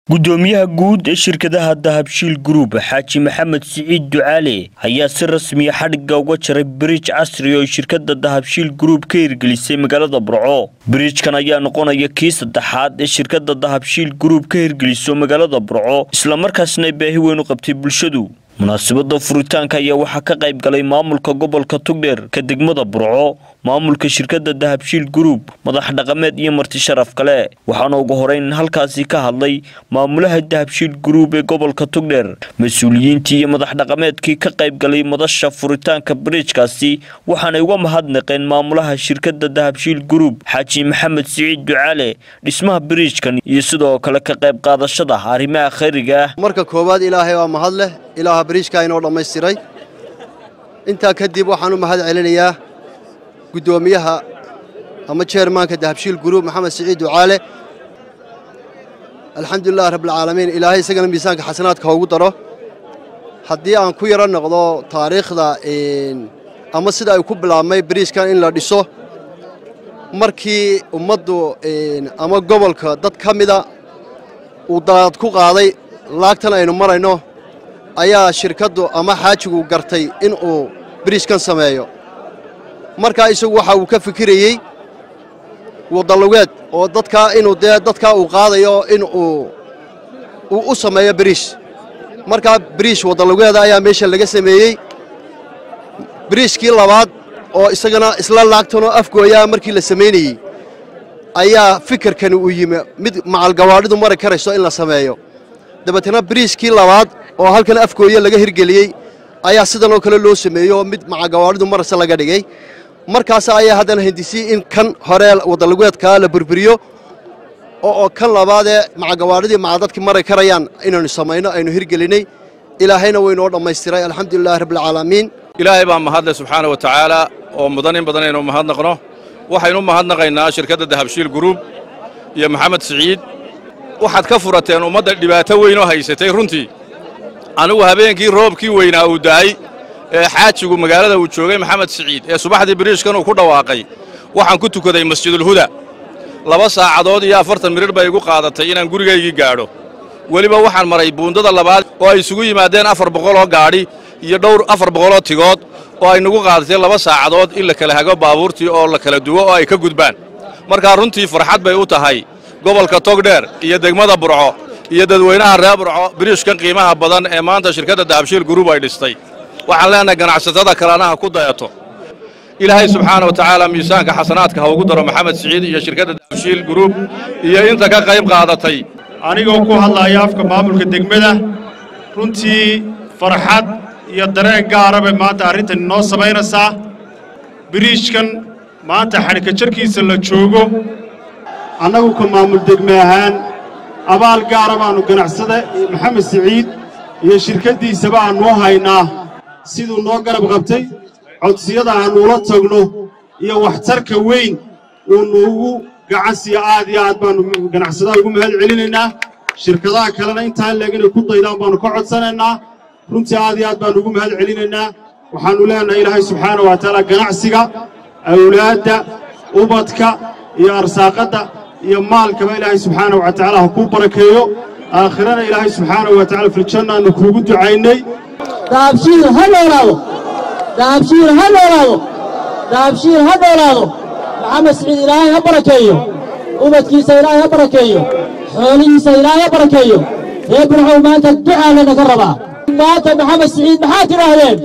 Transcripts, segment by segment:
gudoomiyaha guud ee shirkadaha dahabshiil group xaaji maxamed siciid ducaale ayaa si rasmiya xadhigga uga jaray biriij casri oo shirkada dahabshiil group ka hirgelisay magaalada burco biriijkan ayaa noqonaya kii saddexaad ee shirkada dahabshiil group ka hirgeliso magaalada burco islamarkaasna ay baahi weyn u qabtay bulshadu munaasabada furitaanka ayaa waxaa ka qayb galay maamulka gobolka tugdheer ka degmada burco maamulka shirkada dahabshiil group madax dhaqameed iyo marti sharaf kale waxaana ugu horeyn halkaasi ka hadlay maamulaha dahabshiil group ee gobolka tugdheer mas-uuliyiintii iyo madax dhaqameedkii ka qayb galay madasha furitaanka biriijkaasi waxaanay uga mahadnaqeen maamulaha shirkada dahabshiil group xaaji maxamed siciid ducaale dhismaha biriijkan iyo sidoo kale ka qayb qaadashada arrimaha khayriga ah marka koowaad ilaahay waa mahad leh ilaaha biriijkaa inoo dhammaystiray intaa kadib waxaan u mahad celinayaa guddoomiyaha ama jeermaanka dahabshiil guruub maxamed siciid ducaale alxamdulilahi rabbilcaalamiin ilaahay isagana miisaanka xasanaadka hoogu daro haddii aan ku yaro noqdo taariikhda ama sida ay ku bilaabmay biriijkan in la dhiso markii ummaddu ama gobolka dad ka mida uu dalaad ku qaaday laagtan aynu marayno ayaa shirkaddu ama xaajigu gartay in uu biriijkan sameeyo markaa isagu waxa uu ka fikirayey wadalugeed oo dadkaa inuu dee dadkaa uu qaadayo in uu uu u sameeyo biriish markaa biriish wadalugeeda ayaa meesha laga sameeyey biriishkii labaad oo isagana isla laagtanoo afgooyaa markii la samaynayey ayaa fikirkani uu yimi mid macalgawaadhidu mari karayso in la sameeyo dabeetana biriishkii labaad oo halkan afgooye laga hirgeliyey ayaa sidanoo kale loo sameeyey oo mid macagawaadhidu marase laga dhigay markaas ayaa haddana hindisiyey in kan hore wadalugeedkaa la burburiyo oo kan labaadee macagawaadhidii macadadkii mari karayaan inaynu samayno aynu hirgelinay ilaahayna waynoo dhammaystiray alxamdulilahi rabbilcaalamiin ilaahay baa mahadle subxaana wa tacaala oo mudan in badan aynu mahadnaqno waxaynu mahadnaqaynaa shirkadda dahabshiil guruub iyo maxamed siciid waxaad ka furateen ummadda dhibaato weyn oo haysatay runtii anigu habeenkii roobkii weynaa uu da'ay ee xaajigu magaalada uu joogay maxamed siciid ee subaxdii biriishkan uu ku dhawaaqay waxaan ku tukaday masjidulhuda laba saacadood iyo afartan mirir bay igu qaadatay inaan gurigaygii gaadho weliba waxaan maray buundada labaad oo ay isugu yimaadeen afar boqoloo gaadhi iyo dhowr afar boqoloo tigood oo ay nagu qaadatay laba saacadood in la kala hago baabuurtii oo la kala duwo oo ay ka gudbaan markaa runtii farxad bay u tahay gobolka togdheer iyo degmada burco iyo dadweynaha reer burco biriishkan qiimaha badan ee maanta shirkadda dahabshiil guruub ay dhistay waxaan leenahay ganacsatada kalanaha ku dayato ilaahay subxaana wa tacaala miisaanka xasanaadka ha ugu daro maxamed siciid iyo shirkadda dahabshiil guruub iyo inta ka qayb qaadatay anigoo ku hadlaaya afka maamulka degmada runtii farxad iyo dareen gaara bay maanta arrintan inoo samaynaysaa biriijkan maanta xadhika jarkiisa la joogo annagu ka maamul degme ahaan abaal gaara baannu ganacsada maxamed siciid iyo shirkaddiisaba aannu haynaa siduu noo garab qabtay codsiyada aannu ula tagno iyo waxtarka weyn uu nuugu gacan siiyo aad iyo aad baannu ganacsadaha ugu mahad celinaynaa shirkadaha kalena intaa leeg inay ku daydaan baannu ka codsanaynaa runtii aad iyo aad baannu ugu mahad celinaynaa waxaannu leenahay ilaahay subxaana wa tacaala ganacsiga awlaadda ubadka iyo arsaaqadda iyo maalkaba ilaahay subxaana wa tacaala ha kuu barakeeyo aakhirana ilaahay subxaana wa tacala filjannaannu kuugu ducaynay dahabshiil ha noolaado dahabshiil ha noolaado dahabshiil ha noolaado maxamed siciid ilaahay ha barakeeyo ubadkiisa ilaahay ha barakeeyo xoolihiisa ilaahay ha barakeeyo ree burcow maanta ducaa lanaga rabaa maanta maxamed siciid maxaa tidhaahdeen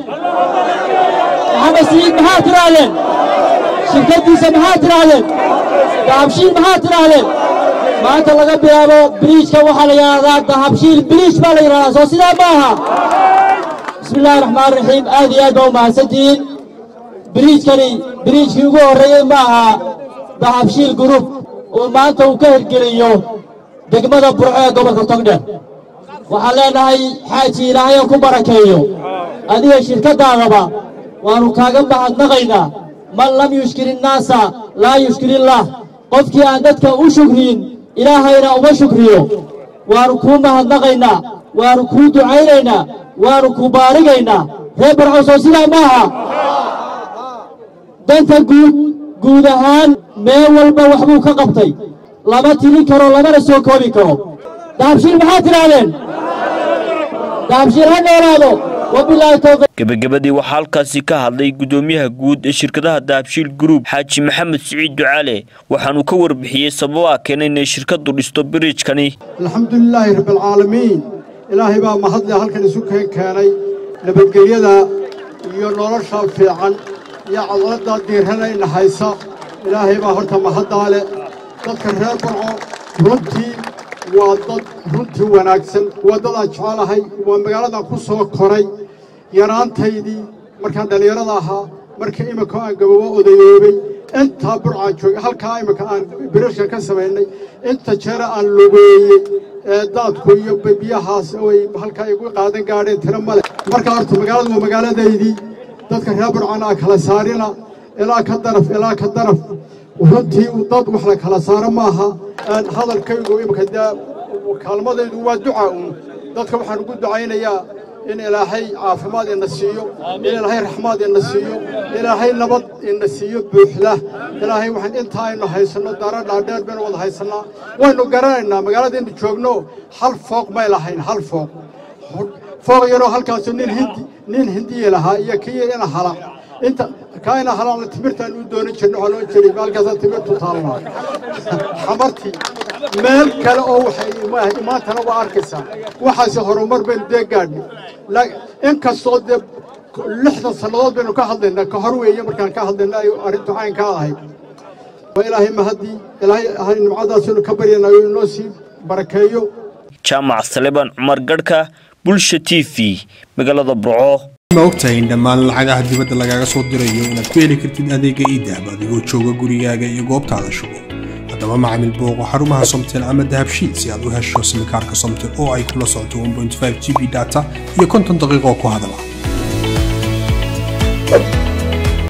maxamed siciid maxaa tidhaahdeen shirkaddiisa maxaa tidhaahdeen dahabshiil maxaa tidhaahdeen maanta laga bilaabo biriijka waxaa la yidhahdaa dahabshiil biriij baa la yidhahdaa soo sidaa ma aha bismi illahi raxmaan raxiim aad iyo aad baa u mahadsantihiin biriijkani biriijkii ugu horreeyey ma aha dahabshiil gurub uu maanta uu ka hirgeliyo degmada burco ee gobolka togdheer waxaan leenahay xaaji ilaahay ku barakeeyo adiga shirkaddaadaba waannu kaaga mahadnaqaynaa man lam yushkir innaasa laa yushkirillaah qofkii aan dadka u shukriyin ilaahayna uma shukriyo waannu kuu mahadnaqaynaa waannu kuu ducaynaynaa waannu ku baarigaynaa reer barcow soo sidaa ma aha danta guud guud ahaan meel walba waxbuu ka qabtay lama tirin karo lamana soo koobi karo dahabshiil maxaad tidhaahdeen dahabshiil ha noolaado wabilaahi towfiiq gebagabadii waxaa halkaasi ka hadlay gudoomiyaha guud ee shirkadaha dahabshiil group xaaji maxamed siciid ducaale waxaanuu ka warbixiyey sababaha keenay inay shirkadu dhisto biriijkani alxamdulilaahi rabbialcaalamiin ilaahay baa mahadle halkan isu keen keenay nabadgelyada iyo nolosha fiican iyo cadladda diirana ina haysa ilaahay baa horta mahaddaa leh dadka reer barco runtii waa dad runtii wanaagsan waa dad aan jecelahay waa magaaladan ku soo koray yaraantaydii markaan dhallinyarada ahaa markii iminka aan gababo odayoobay intaa burcaan joogay halkaa iminka aan birashka ka samaynay inta jeera aan lugeeyey ee daadku iyo biyahaas ay halkaa igu qaadan gaadheen tiro male markaa horta magaaladu waa magaaladaydii dadka reer burcaan aan kala saarina ilaa ka daraf ilaa ka daraf runtii dad wax la kala saaro maaha hadalkaygu iminka dee kaalmadaydu waa duca uun dadka waxaan ugu ducaynayaa in ilaahay caafimaad ina siiyo in ilaahay raxmaad ina siiyo ilaahay nabad ina siiyo buuxda ilaahay waxaan intaa aynu haysanno dara dhaadheer baynu wada haysannaa waynu garanaynaa magaaladaynu joogno hal fooq may lahayn hal fooq fooq yaroo halkaasu nin hindi nin hindiya lahaa iyo kii ina hala inta kaa ina halaana timirtaan u doonan jirna waxaa loo jiray maalkaasaa timirtu taallaa xamartii meel kale oo waxay maantana waa arkaysaa waxaase horumar baynu dee gaadhnay in kastoo dee lixdan sannadood baynu ka hadlaynaa ka hor weeye markaan ka hadlayna ay arrintu caynkaa ahayd waa ilaahay mahaddii ilaahay nimcadaas inu ka baryanayo inoo sii barakeeyo jaamac saleban cumar garhka bulsha t v magaalada burco ma ogtahay in dhammaan lacagaha dibadda lagaaga soo dirayo inaad ku heli kartid adeega iidahab adigoo jooga gurigaaga iyo goobtaada shugo haddaba macamil booqo xarumaha somtel ama dahabshiid si aad u hesho simikaarka somtel oo ay kula socoto g b data iyo konton daqiiqoo ku hadala